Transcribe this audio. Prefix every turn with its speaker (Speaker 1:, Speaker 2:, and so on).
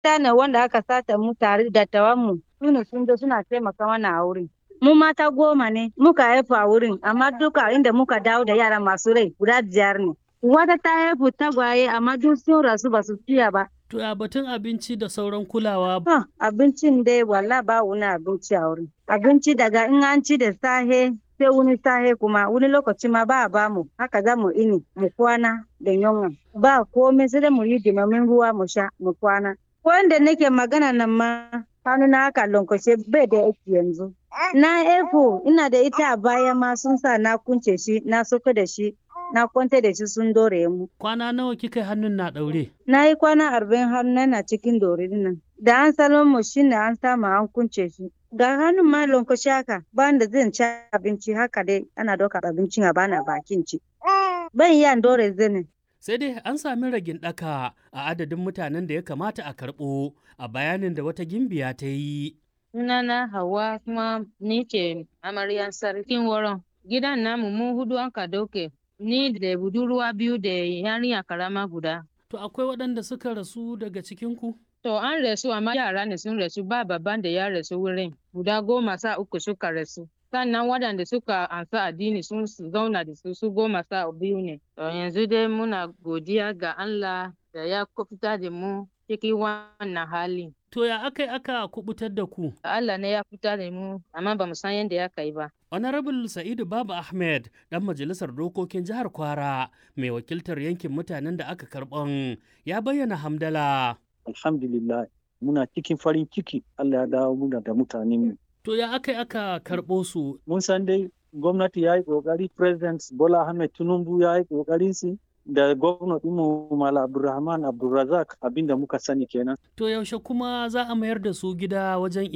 Speaker 1: ne wanda aka sata mu tare da tawanmu su ne sun zo suna taimaka mana a wurin. Mu mata goma ne muka haifu a wurin amma duka inda muka dawo da yara masu rai guda biyar ne. Wata ta haifu tagwaye amma duk sun rasu ba su ciya ba.
Speaker 2: To ya batun abinci da sauran kulawa.
Speaker 1: Ha, abincin dai walla ba wani abinci a wurin. Abinci daga in an ci da sahe sai wani sahe kuma wani lokaci ma ba a ba mu haka za mu ini mu kwana da yunwa. Ba komai sai dai mu yi dimamin ruwa mu sha mu kwana. Wanda nake magana nan ma hannu na haka lankwashe bai da aiki yanzu. Na efo ina da ita a baya ma sun sa na kunce shi na soka da shi na kwanta da shi sun dore mu.
Speaker 2: Kwana nawa kika hannun na ɗaure?
Speaker 1: Na yi kwana arba'in hannu na cikin dore nan. Da an salon mu shi ne an samu an kunce shi. Ga hannun ma lankwashe haka ba da zan ci abinci haka dai ana ɗauka abincin a bana bakin ci. Ban iya dore zane.
Speaker 2: Sai dai an sami ragin ɗaka a adadin mutanen da ya kamata a karɓo a bayanin da wata gimbiya ta yi.
Speaker 3: Sunana Hauwa kuma ni ce amaryan sarkin wurin. Gidan namu mu hudu an ka dauke. Ni da budurwa biyu da yarinya karama guda.
Speaker 2: To akwai waɗanda suka rasu daga cikinku?
Speaker 3: To an rasu amma yara ne sun rasu ba babban da ya rasu wurin. Guda goma sa uku suka rasu. Sannan waɗanda suka ansa addini sun zauna da su su goma sa biyu ne. To yanzu dai muna godiya ga Allah da ya fita da mu cikin wannan hali.
Speaker 2: To ya aka yi aka kubutar da ku?
Speaker 3: Allah ne ya fita da mu amma ba mu san yadda ya kai ba.
Speaker 2: Honorable Sa'idu Baba Ahmed, ɗan majalisar dokokin jihar Kwara, mai wakiltar yankin mutanen da aka karɓan, ya bayyana hamdala.
Speaker 4: Alhamdulillah, muna cikin farin ciki Allah ya dawo muna da mutanen mu.
Speaker 2: To ya aka yi aka karɓo su?
Speaker 4: Mun san dai gwamnati ya yi ƙoƙari, President Bola Ahmed Tinubu ya yi ƙoƙarin su da gwamnati mu Mala Abdulrahman Abdulrazak abinda muka sani kenan.
Speaker 2: To yaushe kuma za a mayar da su gida wajen